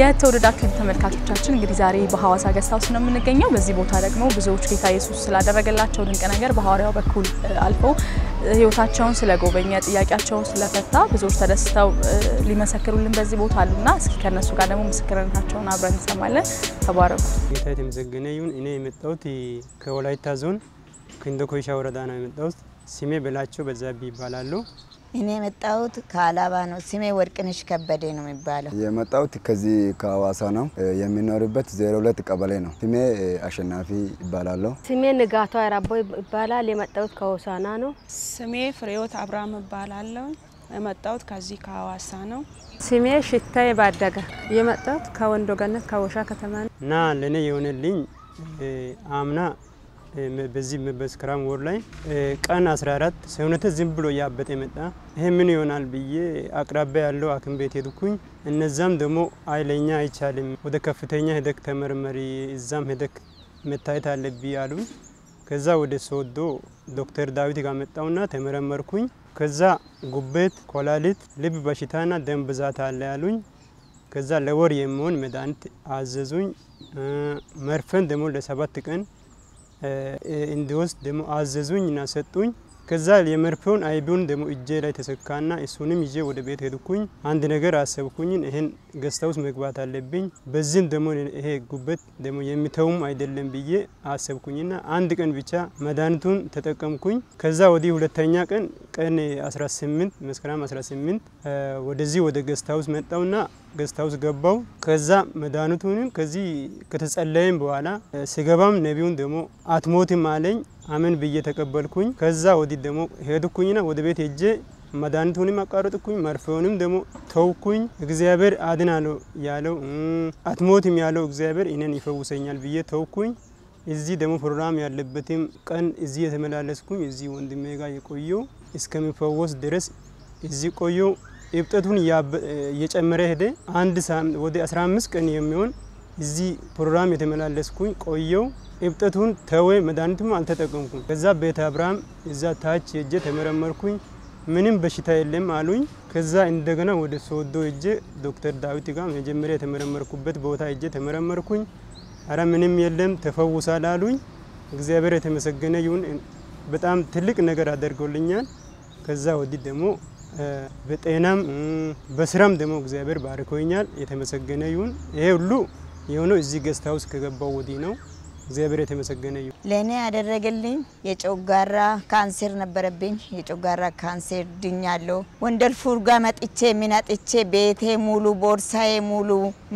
የተወደዳችሁ ተመልካቾቻችን እንግዲህ ዛሬ በሐዋሳ ገስት ሃውስ ነው የምንገኘው። በዚህ ቦታ ደግሞ ብዙዎች ጌታ ኢየሱስ ስላደረገላቸው ድንቅ ነገር በሐዋርያው በኩል አልፈው ሕይወታቸውን ስለጎበኘ ጥያቄያቸውን ስለፈታ ብዙዎች ተደስተው ሊመሰክሩልን በዚህ ቦታ አሉና እስኪ ከነሱ ጋር ደግሞ ምስክርነታቸውን አብረን እንሰማለን። ተባረኩ። ጌታ የተመሰገነ ይሁን። እኔ የመጣሁት ከወላይታ ዞን ክንዶ ኮይሻ ወረዳ ነው የመጣሁት። ስሜ በላቸው በዛብህ ይባላሉ። እኔ የመጣሁት ከአላባ ነው። ስሜ ወርቅነሽ ከበደ ነው የሚባለው። የመጣሁት ከዚህ ከሀዋሳ ነው። የሚኖርበት ዜሮ ሁለት ቀበሌ ነው። ስሜ አሸናፊ ይባላለሁ። ስሜ ንጋቷ አራቦ ይባላል። የመጣሁት ከሆሳና ነው። ስሜ ፍሬዎት አብርሃም እባላለሁ። የመጣሁት ከዚህ ከሀዋሳ ነው። ስሜ ሽታዬ ባደገ የመጣሁት ከወንዶ ገነት ከወሻ ከተማ ነው። እና ለእኔ የሆነልኝ አምና በዚህ በመስከረም ወር ላይ ቀን 14 ሰውነቴ ዝም ብሎ እያበጠ መጣ። ይሄ ምን ይሆናል ብዬ አቅራቢያ ያለው ሐኪም ቤት ሄድኩኝ። እነዛም ደግሞ አይለኛ አይቻልም፣ ወደ ከፍተኛ ሄደክ ተመርመሪ፣ እዛም ሄደክ መታየት አለብኝ አሉኝ። ከዛ ወደ ሶዶ ዶክተር ዳዊት ጋር መጣውና ተመረመርኩኝ። ከዛ ጉበት፣ ኮላሊት፣ ልብ በሽታና ደም ብዛት አለ ያሉኝ። ከዛ ለወር የሚሆን መድኃኒት አዘዙኝ። መርፌን ደግሞ ለሰባት ቀን እንዲወስድ ደግሞ አዘዙኝ እና ሰጡኝ። ከዛ የመርፌውን አይቢውን ደግሞ እጄ ላይ ተሰካና እሱንም ይዤ ወደ ቤት ሄድኩኝ። አንድ ነገር አሰብኩኝን ይሄን ገስት ሃውስ መግባት አለብኝ። በዚህም ደግሞ ይሄ ጉበት ደግሞ የሚተውም አይደለም ብዬ አሰብኩኝና አንድ ቀን ብቻ መድኃኒቱን ተጠቀምኩኝ። ከዛ ወዲህ ሁለተኛ ቀን ቀን 18 መስከረም 18 ወደዚህ ወደ ገስት ሃውስ መጣውና ገስት ሃውስ ገባው። ከዛ መድኃኒቱንም ከዚህ ከተጸለየም በኋላ ስገባም ነቢዩን ደግሞ አትሞትም አለኝ። አመን ብዬ ተቀበልኩኝ። ከዛ ወዲህ ደግሞ ሄድኩኝና ወደ ቤት ሄጄ መድኃኒቱንም አቋረጥኩኝ። መርፌውንም ደግሞ ተውኩኝ። እግዚአብሔር አድናለሁ ያለው አትሞትም ያለው እግዚአብሔር እኔን ይፈውሰኛል ብዬ ተውኩኝ። እዚህ ደግሞ ፕሮግራም ያለበትም ቀን እዚህ የተመላለስኩኝ እዚህ ወንድሜ ጋር የቆየው እስከሚፈወስ ድረስ እዚህ ቆየው። እብጠቱን እየጨመረ ሄደ። አንድ ወደ 15 ቀን የሚሆን እዚህ ፕሮግራም የተመላለስኩኝ ቆየው። እብጠቱን ተወ። መድኃኒቱም አልተጠቀምኩም። ከዛ ቤተ አብርሃም እዛ ታች ሄጄ ተመረመርኩኝ። ምንም በሽታ የለም አሉኝ። ከዛ እንደገና ወደ ሶዶ ሄጄ ዶክተር ዳዊት ጋር መጀመሪያ የተመረመርኩበት ቦታ ሄጄ ተመረመርኩኝ። አረ ምንም የለም ተፈውሳል አሉኝ። እግዚአብሔር የተመሰገነ ይሁን። በጣም ትልቅ ነገር አደርገውልኛል። ከዛ ወዲህ ደግሞ በጤናም በስራም ደግሞ እግዚአብሔር ባርኮኛል። የተመሰገነ ይሁን። ይሄ ሁሉ የሆነው እዚህ ገስት ሃውስ ከገባው ወዲህ ነው። እግዚአብሔር የተመሰገነ ይሁን። ለእኔ ያደረገልኝ የጨጓራ ካንሴር ነበረብኝ። የጨጓራ ካንሴር ድኛለሁ። ወንደል ፉርጋ መጥቼ ሚናጥቼ ቤቴ ሙሉ፣ ቦርሳዬ ሙሉ፣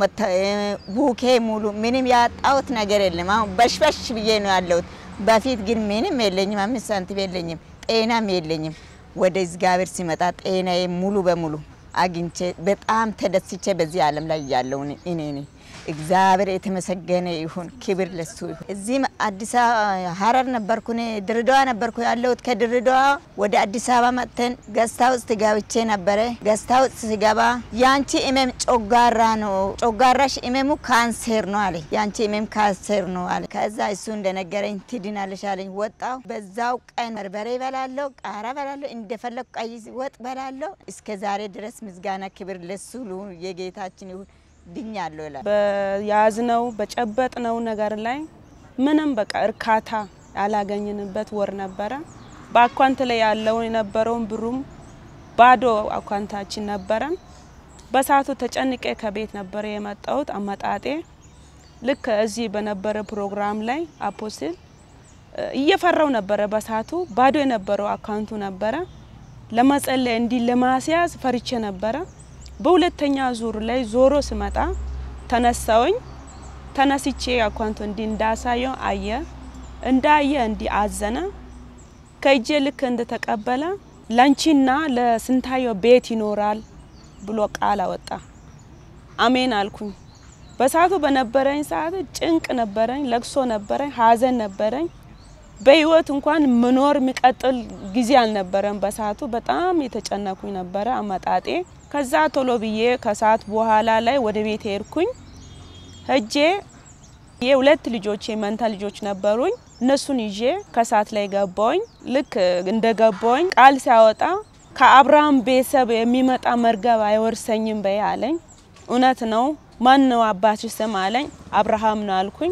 ቡኬ ሙሉ፣ ምንም ያጣሁት ነገር የለም። አሁን በሽበሽ ብዬ ነው ያለሁት። በፊት ግን ምንም የለኝም፣ አምስት ሳንቲም የለኝም፣ ጤናም የለኝም። ወደ እግዚአብሔር ሲመጣ ጤናዬ ሙሉ በሙሉ አግኝቼ በጣም ተደስቼ በዚህ ዓለም ላይ ያለው እኔ ነኝ። እግዚአብሔር የተመሰገነ ይሁን፣ ክብር ለሱ ይሁን። እዚህም አዲስ አበባ ሀረር ነበርኩ፣ እኔ ድሬዳዋ ነበርኩ ያለሁት። ከድሬዳዋ ወደ አዲስ አበባ መጥተን ገስታ ውስጥ ገብቼ ነበረ። ገስታ ውስጥ ስገባ ያንቺ እመም ጮጋራ ነው፣ ጮጋራሽ እመሙ ካንሴር ነው አለ። ያንቺ እመም ካንሴር ነው አለ። ከዛ እሱ እንደነገረኝ ትድናለሽ አለኝ። ወጣው። በዛው ቀን በርበሬ በላለሁ፣ ቃራ በላለሁ፣ እንደፈለግኩ ቀይ ወጥ በላለሁ። እስከ ዛሬ ድረስ ምስጋና ክብር ለሱ የጌታችን ይሁን። ድኛለሁ ይላል። በያዝነው በጨበጥነው ነገር ላይ ምንም በቃ እርካታ ያላገኝንበት ወር ነበረ። በአኳንት ላይ ያለውን የነበረውን ብሩም ባዶ አኳንታችን ነበረን። በሰዓቱ ተጨንቄ ከቤት ነበረ የመጣሁት። አመጣጤ ልክ እዚህ በነበረ ፕሮግራም ላይ አፖስትል እየፈራው ነበረ። በሰዓቱ ባዶ የነበረው አካውንቱ ነበረ። ለመጸለይ እንዲህ ለማስያዝ ፈርቼ ነበረ። በሁለተኛ ዙር ላይ ዞሮ ስመጣ ተነሳውኝ። ተነስቼ አኳንቶ እንዲህ እንዳሳየው አየ። እንዳየ እንዲህ አዘነ። ከእጄ ልክ እንደተቀበለ ለንቺና ለስንታየው ቤት ይኖራል ብሎ ቃል አወጣ። አሜን አልኩኝ። በሰዓቱ በነበረኝ ሰዓት ጭንቅ ነበረኝ፣ ለቅሶ ነበረኝ፣ ሀዘን ነበረኝ። በህይወት እንኳን ምኖር የሚቀጥል ጊዜ አልነበረም። በሰዓቱ በጣም የተጨነኩኝ ነበረ አመጣጤ። ከዛ ቶሎ ብዬ ከሰዓት በኋላ ላይ ወደ ቤት ሄድኩኝ። ሄጄ የሁለት ልጆች መንታ ልጆች ነበሩኝ። እነሱን ይዤ ከሰዓት ላይ ገባውኝ። ልክ እንደ ገባውኝ ቃል ሲያወጣ ከአብርሃም ቤተሰብ የሚመጣ መርገብ አይወርሰኝም በይ አለኝ። እውነት ነው። ማን ነው አባትሽ ስም አለኝ። አብርሃም ነው አልኩኝ።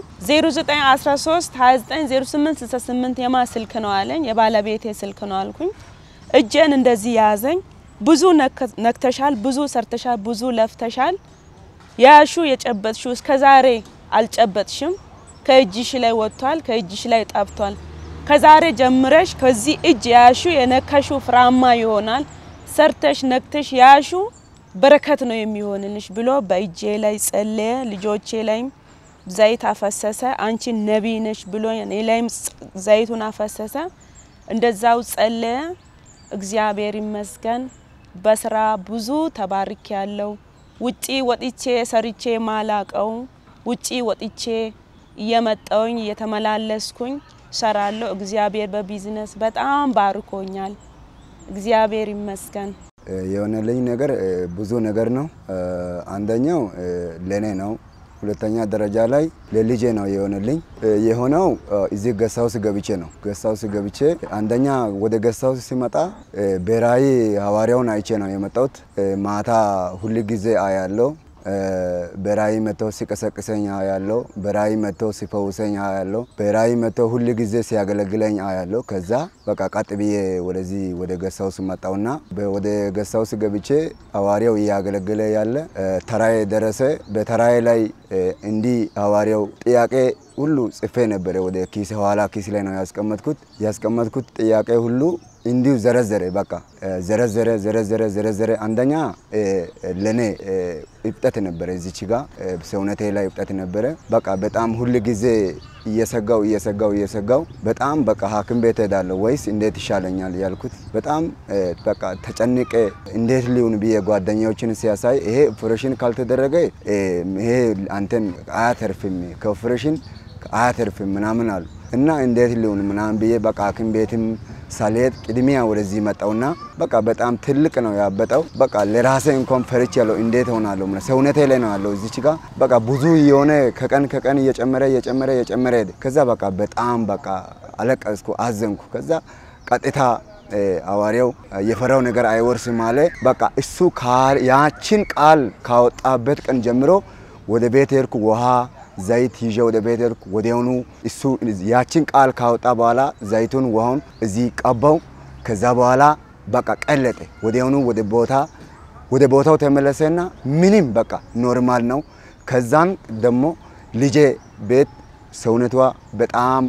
0913 2908 68 የማ ስልክ ነው አለኝ። የባለቤቴ ስልክ ነው አልኩኝ። እጄን እንደዚህ ያዘኝ። ብዙ ነክተሻል፣ ብዙ ሰርተሻል፣ ብዙ ለፍተሻል። ያሹ የጨበጥሹ እስከ ዛሬ አልጨበጥሽም። ከእጅሽ ላይ ወጥቷል፣ ከእጅሽ ላይ ጠብቷል። ከዛሬ ጀምረሽ ከዚህ እጅ ያሹ የነከሹ ፍራማ ይሆናል። ሰርተሽ ነክተሽ ያሹ በረከት ነው የሚሆንልሽ ብሎ በእጄ ላይ ጸለየ። ልጆቼ ላይም ዘይት አፈሰሰ። አንቺ ነቢይ ነሽ ብሎ እኔ ላይም ዘይቱን አፈሰሰ። እንደዛው ጸለየ። እግዚአብሔር ይመስገን በስራ ብዙ ተባርክ ያለው ውጪ ወጥቼ ሰርቼ ማላቀው ውጪ ወጥቼ እየመጣውኝ እየተመላለስኩኝ ሰራለሁ። እግዚአብሔር በቢዝነስ በጣም ባርኮኛል። እግዚአብሔር ይመስገን። የሆነልኝ ነገር ብዙ ነገር ነው። አንደኛው ለኔ ነው። ሁለተኛ ደረጃ ላይ ለልጄ ነው የሆነልኝ። የሆነው እዚህ ገሳውስ ገብቼ ነው። ገሳውስ ገብቼ አንደኛ ወደ ገሳውስ ሲመጣ ብሔራዊ ሐዋርያውን አይቼ ነው የመጣሁት። ማታ ሁል ጊዜ አያለው በራእይ መጥተው ሲቀሰቅሰኝ አያለው። በራእይ መጥተው ሲፈውሰኝ አያለው። በራእይ መጥተው ሁል ጊዜ ሲያገለግለኝ አያለው። ከዛ በቃ ቀጥ ብዬ ወደዚህ ወደ ገሳውስ መጣውና ወደ ገሳውስ ገብቼ ሐዋርያው እያገለገለ ያለ ተራዬ ደረሰ። በተራዬ ላይ እንዲህ ሐዋርያው ጥያቄ ሁሉ ጽፌ ነበረ። ወደ ኪስ ኋላ ኪስ ላይ ነው ያስቀመጥኩት። ያስቀመጥኩት ጥያቄ ሁሉ እንዲሁ ዘረዘረ። በቃ ዘረዘረ ዘረዘረ ዘረዘረ። አንደኛ ለኔ እብጠት ነበረ፣ እዚች ጋ ሰውነቴ ላይ እብጠት ነበረ። በቃ በጣም ሁል ጊዜ እየሰጋው እየሰጋው እየሰጋው በጣም በቃ ሐኪም ቤት ሄዳለሁ ወይስ እንዴት ይሻለኛል ያልኩት በጣም በቃ ተጨንቄ እንዴት ሊሆን ብዬ ጓደኛዎችን ሲያሳይ ይሄ ኦፕሬሽን ካልተደረገ ይሄ አንተን አያተርፍም ከኦፕሬሽን አያተርፍም ምናምን አሉ እና እንዴት ሊሆን ምናምን ብዬ በቃ ሐኪም ቤትም ሳልሄድ ቅድሚያ ወደዚህ መጣውና በቃ በጣም ትልቅ ነው ያበጠው። በቃ ለራሴ እንኳን ፈርች ያለው እንዴት ሆናለሁ ምናምን ሰውነቴ ላይ ነው ያለው እዚች ጋር በቃ ብዙ የሆነ ከቀን ከቀን እየጨመረ እየጨመረ እየጨመረ ሄደ። ከዛ በቃ በጣም በቃ አለቀስኩ፣ አዘንኩ። ከዛ ቀጥታ ሐዋርያው የፈራው ነገር አይወርስም አለ። በቃ እሱ ያችን ቃል ካወጣበት ቀን ጀምሮ ወደ ቤት ሄድኩ ውሃ ዘይት ይዤ ወደ ቤት ሄድኩ። ወዲያውኑ እሱ ያችን ቃል ካወጣ በኋላ ዘይቱን ውሃውን እዚህ ቀባው። ከዛ በኋላ በቃ ቀለጠ። ወዲያውኑ ወደ ቦታ ወደ ቦታው ተመለሰና ምንም በቃ ኖርማል ነው። ከዛን ደግሞ ልጄ ቤት ሰውነቷ በጣም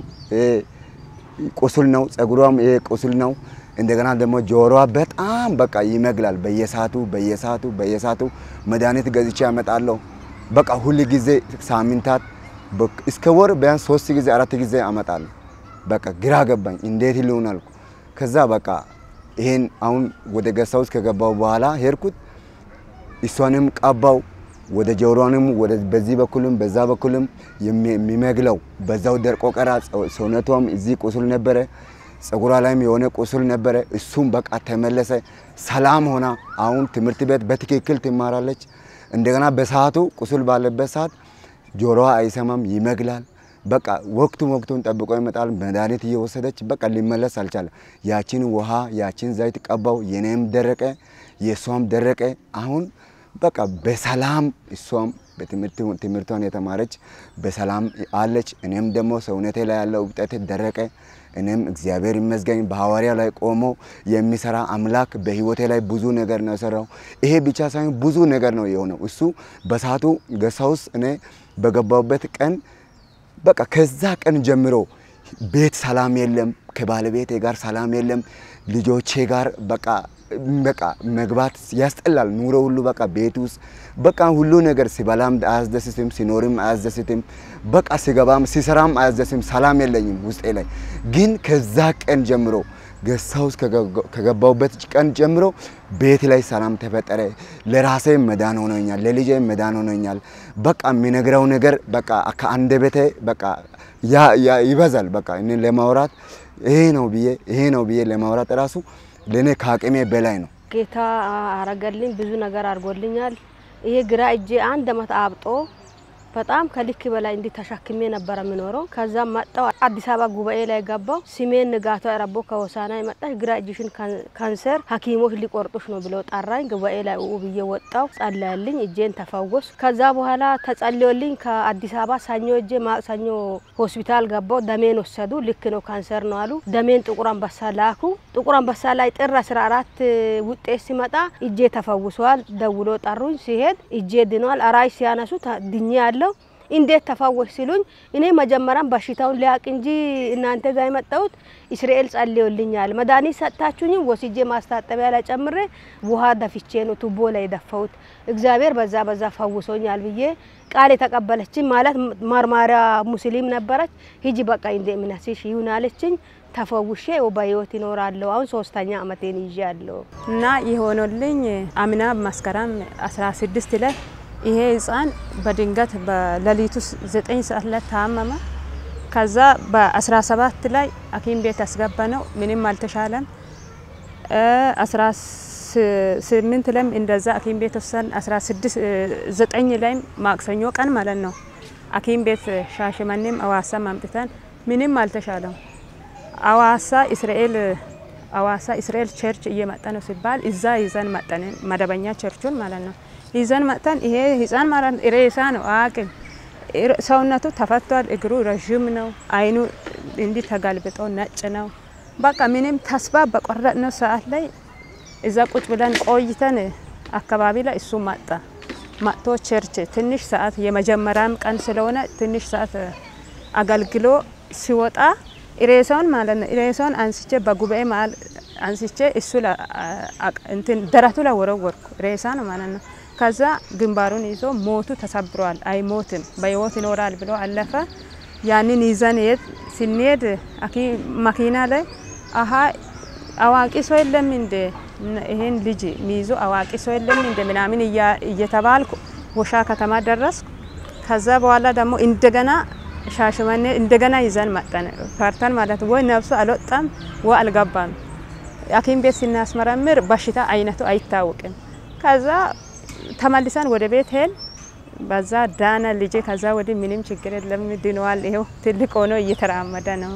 ቁስል ነው፣ ጸጉሯም ይሄ ቁስል ነው። እንደገና ደግሞ ጆሮዋ በጣም በቃ ይመግላል። በየሳቱ በየሳቱ በየሳቱ መድኃኒት ገዝቼ ያመጣለሁ። በቃ ሁል ጊዜ ሳምንታት እስከ ወር ቢያንስ ሶስት ጊዜ አራት ጊዜ አመጣለሁ። በቃ ግራ ገባኝ፣ እንዴት ሊሆን አልኩ። ከዛ በቃ ይሄን አሁን ወደ ገሳ ውስጥ ከገባው በኋላ ሄድኩት። እሷንም ቀባው ወደ ጆሮንም ወደ በዚህ በኩልም በዛ በኩልም የሚመግለው በዛው ደርቆ ቀራ። ሰውነቷም እዚህ ቁስል ነበረ፣ ጸጉሯ ላይም የሆነ ቁስል ነበረ። እሱም በቃ ተመለሰ፣ ሰላም ሆና አሁን ትምህርት ቤት በትክክል ትማራለች። እንደገና በሰዓቱ ቁስል ባለበት ሰዓት ጆሮዋ አይሰማም፣ ይመግላል። በቃ ወቅቱን ወቅቱን ጠብቆ ይመጣል። መድኃኒት እየወሰደች በቃ ሊመለስ አልቻለም። ያችን ውሃ ያችን ዘይት ቀባው። የኔም ደረቀ፣ የእሷም ደረቀ። አሁን በቃ በሰላም እሷም ትምህርቷን የተማረች በሰላም አለች። እኔም ደግሞ ሰውነቴ ላይ ያለው እብጠት ደረቀ። እኔም እግዚአብሔር ይመስገን በሐዋርያ ላይ ቆሞ የሚሰራ አምላክ በህይወቴ ላይ ብዙ ነገር ነው የሰራው። ይሄ ብቻ ሳይሆን ብዙ ነገር ነው የሆነው። እሱ በሳቱ ገሳ ውስጥ እኔ በገባሁበት ቀን በቃ ከዛ ቀን ጀምሮ ቤት ሰላም የለም፣ ከባለቤቴ ጋር ሰላም የለም፣ ልጆቼ ጋር በቃ በቃ መግባት ያስጠላል። ኑሮ ሁሉ በቃ ቤት ውስጥ በቃ ሁሉ ነገር ሲበላም አያስደስትም፣ ሲኖርም አያስደስትም። በቃ ሲገባም ሲሰራም አያስደስትም። ሰላም የለኝም ውስጤ ላይ። ግን ከዛ ቀን ጀምሮ ገሳ ውስጥ ከገባሁበት ቀን ጀምሮ ቤት ላይ ሰላም ተፈጠረ። ለራሴ መዳን ሆኖኛል፣ ለልጄ መዳን ሆኖኛል። በቃ የሚነግረው ነገር በቃ ከአንደበቴ በቃ ይበዛል። በቃ እኔ ለማውራት ይሄ ነው ብዬ ይሄ ነው ብዬ ለማውራት ራሱ ለእኔ ከአቅሜ በላይ ነው። ጌታ አረገልኝ፣ ብዙ ነገር አድርጎልኛል። ይሄ ግራ እጄ አንድ አመት አብጦ በጣም ከልክ በላይ እንዲህ ተሸክሜ ነበረ የምኖረው። ከዛም መጣው አዲስ አበባ ጉባኤ ላይ ገባው። ስሜን ንጋቱ ረቦ ከሆሳና የመጣሽ ግራ እጅሽን ካንሰር ሐኪሞች ሊቆርጡሽ ነው ብለው ጠራኝ። ጉባኤ ላይ ኡ ብዬ ወጣው። ጸለያልኝ፣ እጄን ተፈወስ። ከዛ በኋላ ተጸልዮልኝ ከአዲስ አበባ ሰኞ እጄ ማክሰኞ ሆስፒታል ገባው። ደሜን ወሰዱ። ልክ ነው ካንሰር ነው አሉ። ደሜን ጥቁር አንበሳ ላኩ። ጥቁር አንበሳ ላይ ጥር 14 ውጤት ሲመጣ እጄ ተፈውሷል። ደውሎ ጠሩኝ። ሲሄድ እጄ ድኗል። አራይ ሲያነሱ ድኜ ያለው እንዴት ተፈወሽ ሲሉኝ እኔ መጀመሪያም በሽታውን ሊያቅ እንጂ እናንተ ጋር የመጣሁት እስራኤል ጸልዮልኛል። መድኃኒት ሰጥታችሁኝም ወስጄ ማስታጠቢያ ላይ ጨምሬ ውሃ ደፍቼ ነው ቱቦ ላይ የደፋሁት። እግዚአብሔር በዛ በዛ ፈውሶኛል ብዬ ቃል የተቀበለችኝ ማለት መርማሪያ ሙስሊም ነበረች። ሂጂ በቃ እንደ እምነትሽ ይሁን አለችኝ። ተፈውሼ በህይወት ይኖራለሁ። አሁን ሶስተኛ አመቴን ይዣለሁ። እና የሆነልኝ አምና መስከረም 16 ላይ ይሄ ህፃን በድንገት በሌሊቱ ዘጠኝ ሰዓት ላይ ታመመ። ከዛ በ17 ላይ ሐኪም ቤት ያስገባ ነው። ምንም አልተሻለም። 18 ላይም እንደዛ ሐኪም ቤት ወሰን 16 ዘጠኝ ላይም ማክሰኞ ቀን ማለት ነው ሐኪም ቤት ሻሸመኔም አዋሳም አምጥተን ምንም አልተሻለም። አዋሳ እስራኤል አዋሳ እስራኤል ቸርች እየመጣ ነው ሲባል እዛ ይዘን መጠን መደበኛ ቸርቹን ማለት ነው ይዘን መጥተን ይሄ ህፃን ማለት ሬሳ ነው አቅም ሰውነቱ ተፈቷል። እግሩ ረዥም ነው። አይኑ እንዲህ ተጋልብጦ ነጭ ነው። በቃ ምንም ተስፋ በቆረጥነው ሰዓት ላይ እዛ ቁጭ ብለን ቆይተን አካባቢ ላይ እሱ መጣ። መጥቶ ቸርች ትንሽ ሰዓት የመጀመሪያም ቀን ስለሆነ ትንሽ ሰዓት አገልግሎ ሲወጣ ሬሳውን ማለት ነው ሬሳውን አንስቼ በጉባኤ መሀል አንስቼ እሱ እንትን ደረቱ ላይ ወረወርኩ። ሬሳ ነው ማለት ነው። ከዛ ግንባሩን ይዞ ሞቱ ተሰብሯል፣ አይሞትም በህይወት ይኖራል ብሎ አለፈ። ያንን ይዘን የት ስንሄድ መኪና ላይ አሀ አዋቂ ሰው የለም እንደ ይሄን ልጅ ሚይዞ አዋቂ ሰው የለም እንደ ምናምን እየተባልኩ ወሻ ከተማ ደረስኩ። ከዛ በኋላ ደግሞ እንደገና ሻሸመኔ እንደገና ይዘን መጠን ፈርተን ማለት ወይ ነፍሱ አልወጣም ወይ አልገባም። ሐኪም ቤት ስናስመረምር በሽታ አይነቱ አይታወቅም። ከዛ ተመልሰን ወደ ቤት ሄድ በዛ ዳነ ልጄ። ከዛ ወዲህ ምንም ችግር የለም ድነዋል። ይኸው ትልቅ ሆኖ እየተራመደ ነው።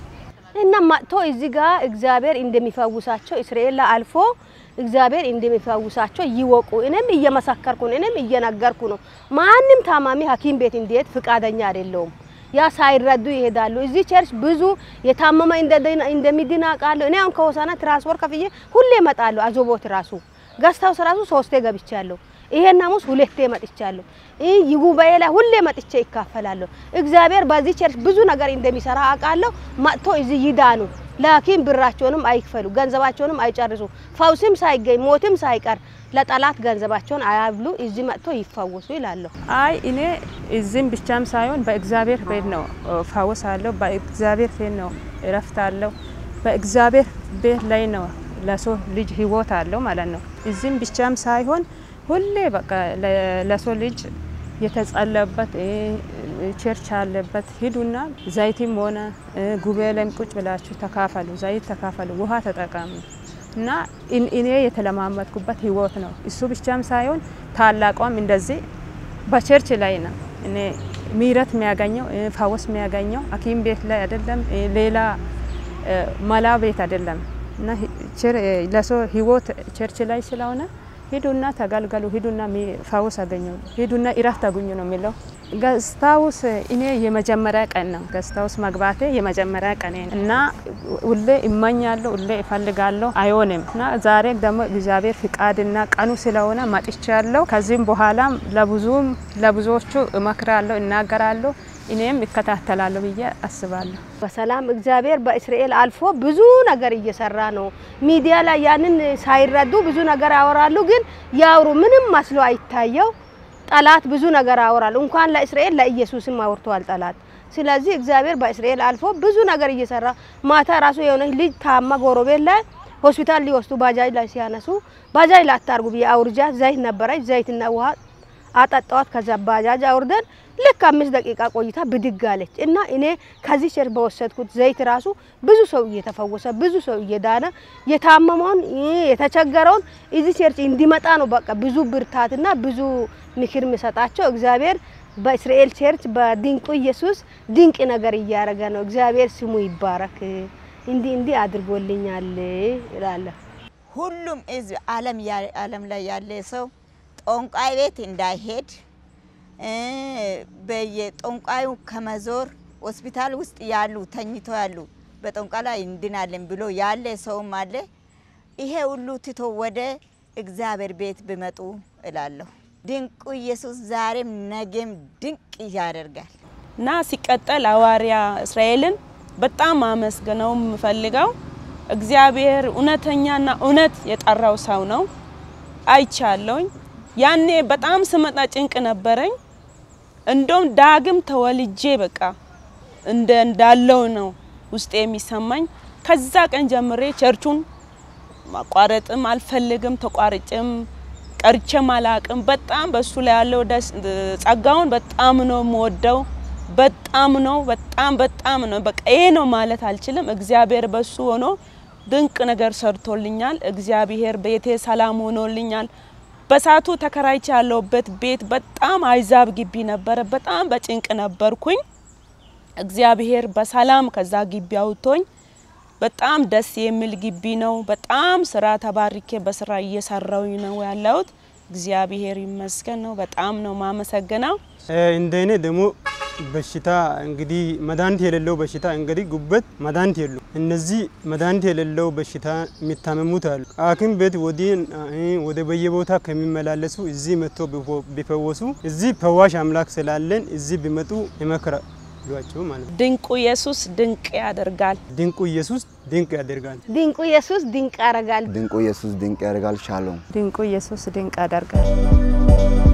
እና መጥቶ እዚህ ጋር እግዚአብሔር እንደሚፈውሳቸው እስራኤል ላይ አልፎ እግዚአብሔር እንደሚፈውሳቸው ይወቁ። እኔም እየመሰከርኩ ነው፣ እኔም እየነገርኩ ነው። ማንም ታማሚ ሐኪም ቤት እንዲሄድ ፍቃደኛ አይደለውም። ያ ሳይረዱ ይሄዳሉ። እዚህ ቸርች ብዙ የታመመ እንደሚድን አውቃለሁ። እኔ አሁን ከሆሳና ትራንስፖርት ከፍዬ ሁሌ እመጣለሁ። አዞቦት ራሱ ገዝታውስ ራሱ ሶስቴ ገብቻለሁ። ይሄን ሐሙስ ሁለቴ መጥቻለሁ። ይህ ጉባኤ ላይ ሁሌ መጥቼ ይካፈላለሁ። እግዚአብሔር በዚህ ቸርች ብዙ ነገር እንደሚሰራ አውቃለሁ። መጥቶ እዚህ ይዳኑ። ለሐኪም ብራቸውንም አይክፈሉ፣ ገንዘባቸውንም አይጨርሱ። ፈውስም ሳይገኝ ሞትም ሳይቀር ለጠላት ገንዘባቸውን አያብሉ። እዚህ መጥቶ ይፈወሱ ይላለሁ። አይ እኔ እዚህም ብቻም ሳይሆን በእግዚአብሔር ቤት ነው ፈውስ አለው። በእግዚአብሔር ቤት ነው እረፍት አለው። በእግዚአብሔር ቤት ላይ ነው ለሰው ልጅ ህይወት አለው ማለት ነው። እዚህም ብቻም ሳይሆን ሁሌ በቃ ለሰው ልጅ የተጸለበት ቸርች አለበት። ሂዱና ዘይትም ሆነ ጉባኤ ላይም ቁጭ ብላችሁ ተካፈሉ፣ ዘይት ተካፈሉ፣ ውሃ ተጠቀሙ እና እኔ የተለማመድኩበት ህይወት ነው። እሱ ብቻም ሳይሆን ታላቋም እንደዚህ በቸርች ላይ ነው እኔ ምህረት የሚያገኘው ፈውስ የሚያገኘው ሐኪም ቤት ላይ አይደለም፣ ሌላ መላ ቤት አይደለም እና ለሰው ህይወት ቸርች ላይ ስለሆነ ሂዱና ተገልገሉ፣ ሂዱና ፈውስ አገኙ፣ ሂዱና እረፍት አገኙ ነው የሚለው። ገስታውስ እኔ የመጀመሪያ ቀን ነው ገስታውስ መግባቴ የመጀመሪያ ቀን እና ሁሌ እመኛለሁ፣ ሁሌ እፈልጋለሁ፣ አይሆንም እና ዛሬ ደግሞ እግዚአብሔር ፍቃድና ቀኑ ስለሆነ መጥቻለሁ። ከዚህም በኋላም ለብዙም ለብዙዎቹ እመክራለሁ፣ እናገራለሁ፣ እኔም ይከታተላለሁ ብዬ አስባለሁ። በሰላም እግዚአብሔር በእስራኤል አልፎ ብዙ ነገር እየሰራ ነው። ሚዲያ ላይ ያንን ሳይረዱ ብዙ ነገር ያወራሉ፣ ግን ያውሩ ምንም መስሎ አይታየው። ጠላት ብዙ ነገር ያወራል። እንኳን ለእስራኤል ለኢየሱስም አውርተዋል ጠላት። ስለዚህ እግዚአብሔር በእስራኤል አልፎ ብዙ ነገር እየሰራ ማታ ራሱ የሆነች ልጅ ታማ ጎረቤት ላይ ሆስፒታል ሊወስዱ ባጃጅ ላይ ሲያነሱ ባጃጅ ላይ አታርጉ ብዬ አውርጃት ዘይት ነበረች ዘይትና ውሃ አጠጣዋት። ከዛ ባጃጅ አውርደን ልክ አምስት ደቂቃ ቆይታ ብድግ አለች እና እኔ ከዚህ ቸርች በወሰድኩት ዘይት ራሱ ብዙ ሰው እየተፈወሰ ብዙ ሰው እየዳነ የታመመውን የተቸገረውን እዚህ ቸርች እንዲመጣ ነው። በቃ ብዙ ብርታትና ብዙ ምክር የሚሰጣቸው እግዚአብሔር በእስራኤል ቸርች በድንቁ ኢየሱስ ድንቅ ነገር እያደረገ ነው። እግዚአብሔር ስሙ ይባረክ። እንዲህ እንዲህ አድርጎልኛል እላለሁ። ሁሉም ህዝብ ዓለም ያ- ዓለም ላይ ያለ ሰው ጠንቋይ ቤት እንዳይሄድ እ፣ በየጠንቋዩ ከመዞር ሆስፒታል ውስጥ ያሉ ተኝቶ ያሉ በጠንቋይ ላይ እንድናለን ብሎ ያለ ሰውም አለ። ይሄ ሁሉ ትቶ ወደ እግዚአብሔር ቤት ቢመጡ እላለሁ። ድንቁ ኢየሱስ ዛሬም ነገም ድንቅ ያደርጋል። እና ሲቀጠል ሐዋርያ እስራኤልን በጣም አመስግነው የምፈልገው እግዚአብሔር እውነተኛና እውነት የጠራው ሰው ነው። አይቻለሁኝ። ያኔ በጣም ስመጣ ጭንቅ ነበረኝ። እንደውም ዳግም ተወልጄ በቃ እንደ እንዳለው ነው ውስጤ የሚሰማኝ። ከዛ ቀን ጀምሬ ቸርቹን ማቋረጥም አልፈልግም፣ ተቋርጭም ቀርቼም አላቅም። በጣም በሱ ላይ ያለው ደስ ጸጋውን በጣም ነው የምወደው። በጣም ነው በጣም በጣም ነው በቃ ይሄ ነው ማለት አልችልም። እግዚአብሔር በሱ ሆኖ ድንቅ ነገር ሰርቶልኛል። እግዚአብሔር ቤቴ ሰላም ሆኖልኛል። በሳቱ ተከራይቼ ያለሁበት ቤት በጣም አይዛብ ግቢ ነበረ። በጣም በጭንቅ ነበርኩኝ። እግዚአብሔር በሰላም ከዛ ግቢ አውጥቶኝ በጣም ደስ የሚል ግቢ ነው። በጣም ስራ ተባርኬ በስራ እየሰራውኝ ነው ያለሁት። እግዚአብሔር ይመስገን ነው። በጣም ነው ማመሰግነው። እንደ እኔ ደግሞ በሽታ እንግዲህ መድኃኒት የሌለው በሽታ እንግዲህ ጉበት መድኃኒት የሉ። እነዚህ መድኃኒት የሌለው በሽታ የሚታመሙት አሉ። ሐኪም ቤት ወዲህ ወደ በየቦታ ከሚመላለሱ እዚህ መጥቶ ቢፈወሱ እዚህ ፈዋሽ አምላክ ስላለን እዚህ ቢመጡ ይመክራሏቸው ማለት ነው። ድንቁ ኢየሱስ ድንቅ ያደርጋል። ድንቁ ኢየሱስ ድንቅ ያደርጋል። ድንቁ ኢየሱስ ድንቅ ያደርጋል። ድንቁ ኢየሱስ ድንቅ ያደርጋል። ሻሎም ድንቁ ኢየሱስ ድንቅ ያደርጋል።